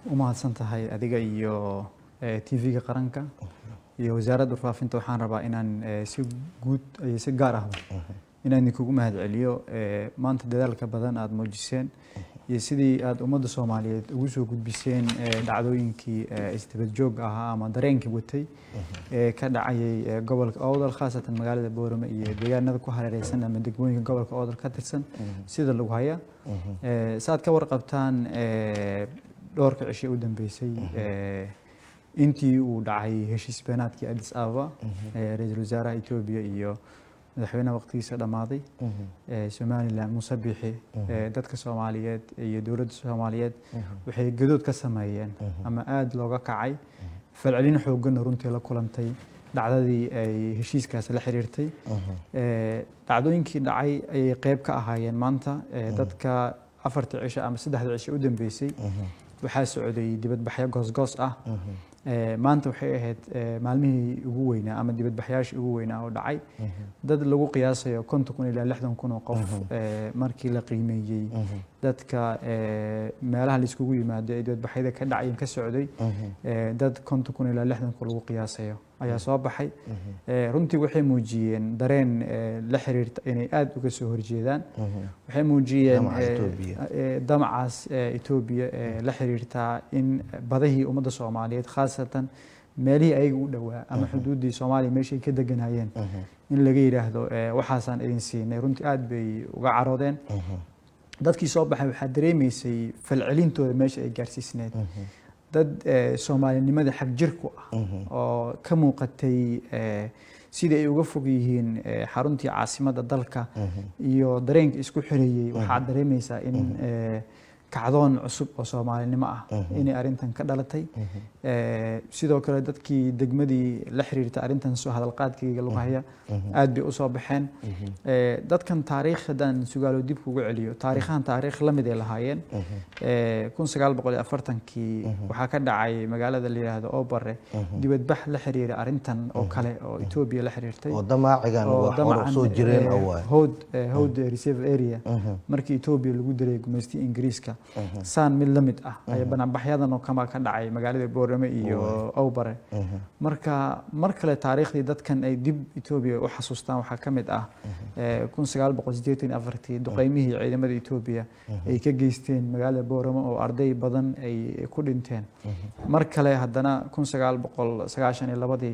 u mahadsan tahay adiga iyo tv-ga qaranka iyo wasaaradda warfaafinta waxaan rabaa inaan si guud iyo si gaar ahba inaan idinkugu mahad celiyo maanta dadaalka badan aada muujiseen iyo sidii aada ummadda soomaaliyeed ugu soo gudbiseen dhacdooyinkii isdabad joog ahaa ama dareenkii watay ee ka dhacayay gobolka oodal khaasatan magaalada boorame iyo deegaanada ku hareereysan ama degmooyinka gobolka oodal ka tirsan sida lagu haya saaad ka warqabtaan dhowrka cishe u dambeysay intii uu dhacay heshiis beenaadkii addis ababa ra-iisul wasaaraha etoobiya iyo madaxweynaha waqtigiisa dhammaaday somalilan muuse bixi dadka soomaaliyeed iyo dowladda soomaaliyeed waxay gadood ka sameeyeen ama aada looga kacay falcelin xooggana runtii la kulantay dhacdadii ay heshiiskaas la xiriirtay dhacdooyinkii dhacay ayay qeyb ka ahaayeen maanta dadka afartii cisho ama saddexda cisho u dambeysay waxaa socday dibadbaxyo goosgoos ah maanta waxay ahayd maalmihii ugu weynaa ama dibadbaxyaashii ugu weynaa oo dhacay dad lagu qiyaasayo konton kun ilaa lixdan kun oo qof markii la qiimeeyey dadka meelaha laiskugu yimaado ee dibadbaxyada ka dhacay ka socday dad konton kun ilaa lixdan kun lagu qiyaasayo ayaa soo baxay runtii waxay muujiyeen dareen la xiriirta inay aada uga soo horjeedaan waxay muujiyeen damacaas etoobiya ee la xiriirtaa in badahii ummadda soomaaliyeed khaasatan meelihii ayaga u dhowaa ama xuduuddii soomaaliya meeshay ka deganayeen in laga yidhaahdo waxaasaan idin siinay runtii aada bay uga caroodeen dadkii soo baxay waxaa dareemaysay falcelintooda meesha ay gaarsiisneed dad soomaalinimadii xag jirku ah oo ka muuqatay sidai ay uga fog yihiin xaruntii caasimadda dalka iyo dareenka isku xireeyey waxaad dareemaysaa in kacdoon cusub oo soomaalinimo ah inay arrintan ka dhalatay sidoo kale dadkii degmadii la xiriirta arrintan soo hadalqaadkayga lagu haya aad bay usoo baxeen dadkan taariikh haddaan sugaalo dib kugu celiyo taariikhahan taariikh la mid ay lahaayeen kun sagaal boqol iyo afartankii waxaa ka dhacay magaalada la yidhaahdo obare dibadbax la xiriira arrintan oo kale oo etoobiya la xiriirtay oo damaacigan wax hor soo jireen awaay howd howd reserve area markii etoobiya lagu diray gumaystii ingiriiska saan mid la mid ah ayaa banaanbaxyadan oo kama ka dhacay magaalada boorame iyo owbare marka mar kale taariikhdii dadkan ay dib etoobiya u xasuustaan waxaa ka mid ah kun sagaal boqol siddeetan afartii duqeymihii ciidamada etoobiya ay ka geysteen magaalada boorame oo arday badan ay ku dhinteen mar kale haddana kun sagaal boqol sagaashan iyo labadii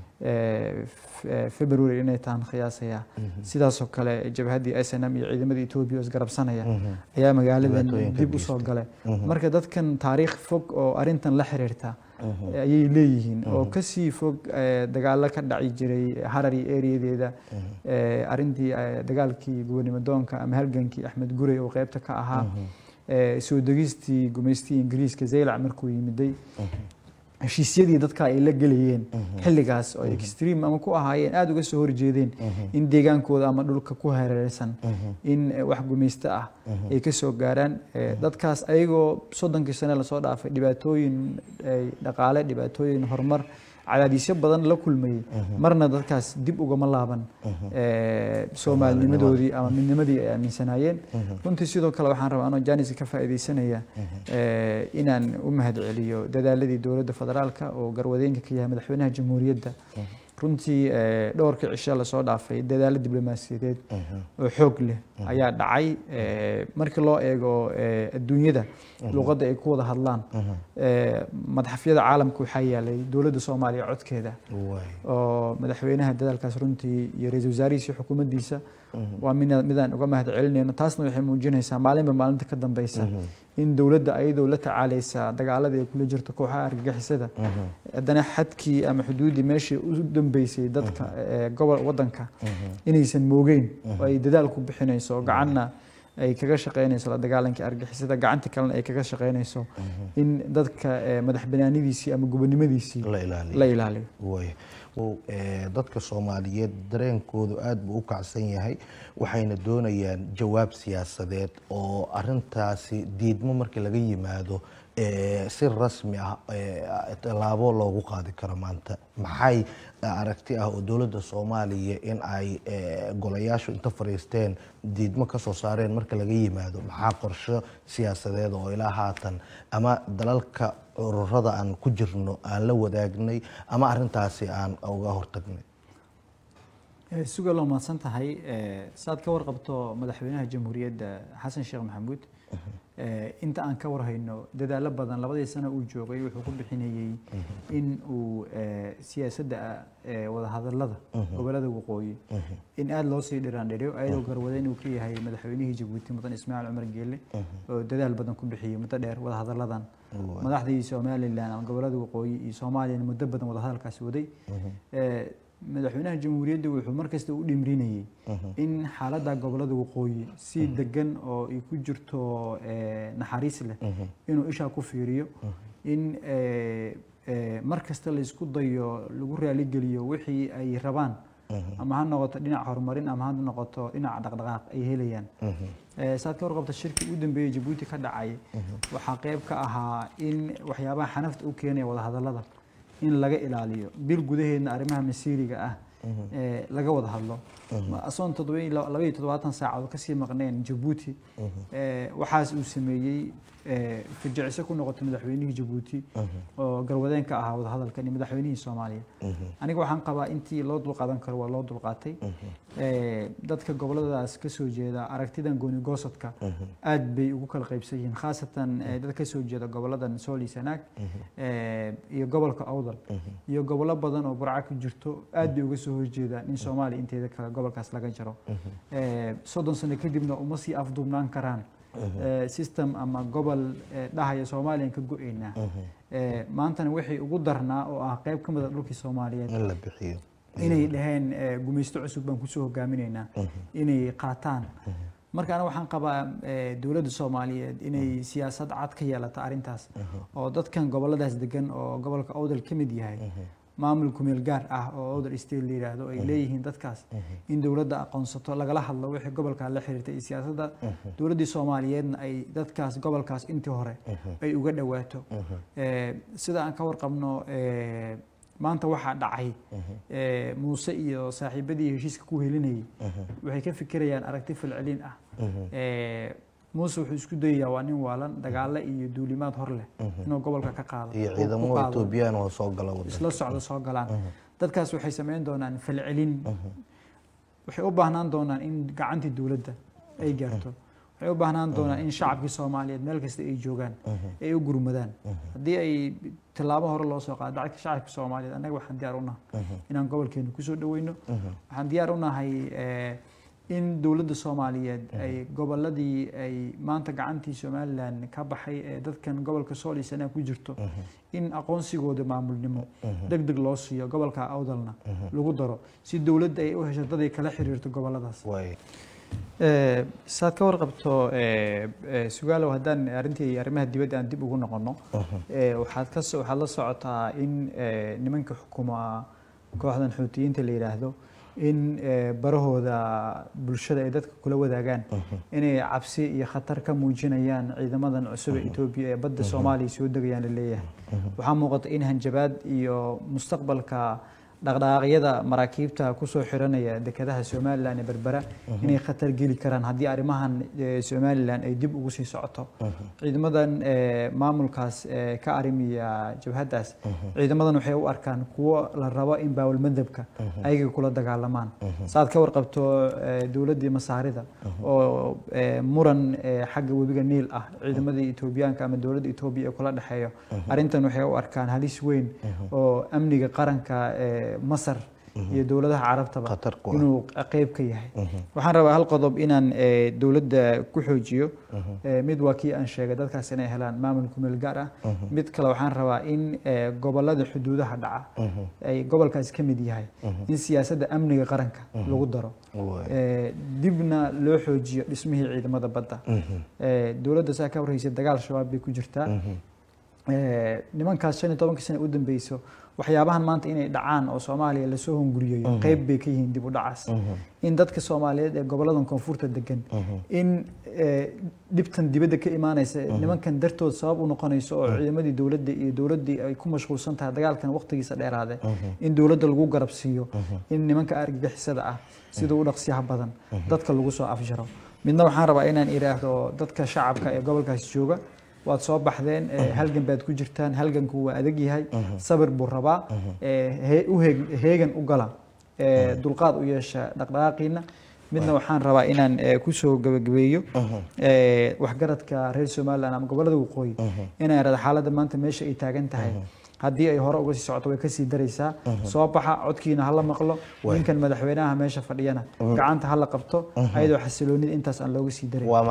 february inay tahan khiyaasaya sidaasoo kale jabhaddii s n m iyo ciidamada etoobiya oo isgarabsanaya ayaa magaaladan dib usoo gale marka dadkan taariikh fog oo arrintan la xiriirta ayay leeyihiin oo kasii fog dagaalo ka dhaci jiray harari ereyadeeda arrintii dagaalkii gobonimadoonka ama halgankii axmed gurey oo qeybta ka ahaa soo degistii gumaystii ingiriiska zaylac markuu yimiday heshiisyadii dadka ay la gelayeen xilligaas oo extreme ama ku ahaayeen aada uga soo horjeedeen in deegaankooda ama dhulka ku hareereysan in wax gumaysto ah ay ka soo gaaraan dadkaas ayagoo soddonkii sane lasoo dhaafay dhibaatooyin dhaqaale dhibaatooyin horumar cadaadisyo badan la kulmayey marna dadkaas dib ugama laaban soomaalinimadoodii ama midnimadii ay aaminsanaayeen runtii sidoo kale waxaan rabaa anoo janiska ka faa'iidaysanaya inaan u mahad celiyo dadaaladii dowladda federaalka oo garwadeenka ka yahay madaxweynaha jamhuuriyadda runtii dhowrkii cisho lasoo dhaafay dadaalo diblomaasiyadeed oo xoog leh ayaa dhacay markii loo eego adduunyada luqadda ay ku wada hadlaan madaxafyada caalamka waxaa yaalay dowladda soomaaliya codkeeda oo madaxweynaha dadaalkaas runtii iyo ra-iisul wasaarihiisa xukuumaddiisa waa midaan uga mahad celinayno taasna waxay muujinaysaa maalinba maalinta ka dambeysa in dowladda ayadoo la tacaaleysa dagaalada ay kula jirto kooxaha argagixisada haddana xadkii ama xuduuddii meeshii u dambeysay dadka gobol waddanka inaysan moogeyn oo ay dadaal ku bixinayso gacanna ay kaga shaqeynayso la dagaalankii argixisada gacanta kalena ay kaga shaqeynayso in dadka madax banaanidiisii ama gobonimadiisii la ilaaliyo dadka soomaaliyeed dareenkoodu aada buu u kacsan yahay waxayna doonayaan jawaab siyaasadeed oo arintaasi diidmo markii laga yimaado eh, si rasmi ah eh, tallaabo loogu qaadi karo maanta maxay aragti ah oo dowladda soomaaliya in ay eh, golayaashu inta fariisteen diidmo ka soo saareen marka laga yimaado maxaa qorsho siyaasadeed oo ilaa haatan ama dalalka ururada aan ku jirno aan la wadaagnay ama arintaasi aan uga hortagnay Eh, suga loo mahadsan tahay Eh, saad ka warqabto madaxweynaha jamhuuriyadda xasan sheekh maxamuud eh, inta aan ka warhayno dadaalo badan labadii sano uu joogay wuxuu ku bixinayey in uu eh, siyaasadda eh, wadahadalada gobolada waqooyi in aada loo sii dhiraandhiriyo ayadoo garwadeyn uu ka yahay madaxweynihii jabuuti mudan ismaaciil cumar geelle oo dadaal badan ku bixiyey muddo dheer wadahadaladan madaxdii somalilan ama gobolada waqooyi iyo soomaaliyana muddo badan wadahadalkaasi waday Eh, madaxweynaha jamhuuriyadda wuxuu markasta u dhimrinayey in xaaladda gobolada waqooyi si degan oo ay ku jirto eh, naxariis leh inuu ishaa ku fiiriyo in eh, eh, mar kasta la isku dayo lagu raaligeliyo wixii ay rabaan ama ha noqoto dhinac horumarin ama ha noqoto dhinac dhaqdhaqaaq ay helayaan Eh, saad ka warqabta shirkii u dambeeyey jabuuti ka dhacay waxaa qayb ka ahaa in waxyaabaha xanafta u keenaya wadahadalada in laga ilaaliyo bil gudaheedna arrimaha masiiriga ah ee laga wada hadlo asoon labaiyo toddobaatan saacadood kasii maqneen jabuuti eh, waxaas uu sameeyey eh, fajiciso ku noqotay madaxweynihii jabuuti oo garwadeen ka ahaa wadahadalkan iyo madaxweynihii soomaaliya aniga waxaan qabaa intii loo dulqaadan karo waa loo dulqaatay Eh, dadka goboladaas kasoo jeeda aragtidan gooni goosadka aad bay ugu kala qaybsan yihiin khaasatan eh, dad kasoo jeeda goboladan sool iyo sanaag eh, iyo gobolka awdal iyo gobollo badan oo burca ku jirto aad bay uga soo horjeedaan in soomaaliya inteeda kale gobolkaas laga jaro Eh, soddon sano kadibna uma sii afduubnaan karaan Eh, system ama gobol eh, dhahaya soomaaliyan ka go-eynaa Eh, maantana wixii ugu darnaa oo ah qayb ka mid a dhulkii soomaaliyeed in la bixiyo inay dhaheen eh, gumaysto cusub baan kusoo hogaaminaynaa inay qaataan marka aniga waxaan qabaa eh, dowladda soomaaliyeed inay siyaasad cad ka yeelato arrintaas oo dadkan goboladaas degan oo gobolka awdal ka mid yahay maamul kumeel gaar ah oo awdal state la yidhaahdo ay leeyihiin dadkaas in dowladda aqoonsato lagala hadlo wixii gobolkaa la xiriirtay iyo siyaasadda dowladdii soomaaliyeedna ay dadkaas gobolkaas intii hore ay uga dhowaato Eh, sida aan ka warqabno eh, maanta waxaa dhacay eh, muuse iyo saaxiibadii heshiiska ku helinayay waxay ka fikirayaan aragti falcelin ah Eh, muuse wuxuu isku dayayaa waa nin waalan dagaale iyo duulimaad hor leh inuu gobolka ka qaado iyo ku ciidamo qaado. etoobiyaan oo soo gala wadanka isla socdo soo galaan dadkaas waxay samayn doonaan falcelin waxay u baahnaan doonaan in gacantii dowladda ay gaarto waxay u baahnaan doonaan in shacabkii soomaaliyeed meel kasta ay joogaan ay u gurmadaan haddii ay tillaabo hore loo soo qaado dadka shacabka soomaaliyeed annaga waxaan diyaar u nahay inaan gobolkeena kusoo dhaweyno waxaan diyaar u nahay eh, in dowladda soomaaliyeed ay goboladii ay maanta gacantii somalilan ka baxay ee dadkan gobolka sool iyo sanaa ku jirto in aqoonsigooda maamulnimo deg deg loo siiyo gobolka awdalna lagu daro si dowladda ay u hesho dad ay kala xiriirto goboladaas waay Eh, saad ka warqabto eh, eh, sugaalow haddaan arrintii arrimaha dibadda aan dib ugu noqono eh, waxaad ka so- waxaad la socotaa in eh, nimanka xukuma kooxdan xuutiyiinta la yidhaahdo in eh, barahooda bulshada ay dadka kula wadaagaan inay cabsi iyo khatar ka muujinayaan ciidamadan cusub ee etoobiya ee badda soomaaliya soo degayaan la leeyahay waxaa muuqata in hanjabaad iyo mustaqbalka dhaqdhaqaaqyada maraakiibta kusoo xiranaya dekedaha somalilan ee berbera inay khatar geli karaan haddii arrimahan eh, somalilan ay dib ugu sii socoto ciidamadan eh, maamulkaas eh, ka arrimiya jabhaddaas ciidamadan waxay u arkaan kuwo la rabo in baawal madhabka ayaga kula dagaalamaan saad ka warqabto eh, dowladdii masaarida oo eh, muran eh, xagga webiga niil ah ciidamadii etoobiyaanka ama dowladda etoobiya ee kula dhexeeyo arrintan waxay u arkaan halis weyn oo amniga qaranka ee masar iyo dowladaha carabtaba Khatar ku ah. inuu qeyb ka yahay waxaan rabaa hal qodob inaan eh, dowladda ku xoojiyo Eh, mid waa kii aan sheegay dadkaas inay helaan maamul kumeel gaar ah mid kale waxaan rabaa in eh, gobolada xuduudaha dhaca ay gobolkaas ka mid yahay in siyaasadda amniga qaranka lagu daro waay Eh, dibna loo xoojiyo dhismihii ciidamada badda Eh, dowladda saa ka warhaysa dagaal shabaab bay ku jirtaa Eh, nimankaas shan iyo tobankii sano u dambeyso waxyaabahan maanta inay dhacaan oo soomaaliya lasoo hunguriyayo qeyb bay ka yihiin dib u dhacaas in dadka soomaaliyeed ee goboladan koonfurta degan in eh, dhibtan dibadda ka imaanaysa nimankan dartood sabab u noqonayso oo ciidamadii dowladda iyo dowladdii ay ku mashquulsan tahay dagaalkan waqtigiisa dheeraade in dowladda lagu garab siiyo in nimanka argagixisada ah sida u dhaqsiyaha badan dadka lagu soo afjaro midna waxaan rabaa inaan idhaahdo dadka shacabka ee gobolkaas jooga waad soo baxdeen eh, halgan baad ku jirtaan halganku waa adag yahay sabir buu rabaa eh, he- u heeg- heegan u gala eh, dulqaad u yeesha dhaqdhaqaaqiina midna waxaan rabaa inaan eh, kusoo gabagabeeyo eh, waxgaradka reer somaliland ama gobolada waqooyi inaan irahdo xaaladda maanta meesha ay taagan tahay haddii ay hore uga sii socoto way kasii daraysaa soo baxa codkiina hala maqlo ninkan madaxweynaha meesha fadhiyana gacanta hala qabto ayadoo xasiloonida intaas aan looga sii daray waa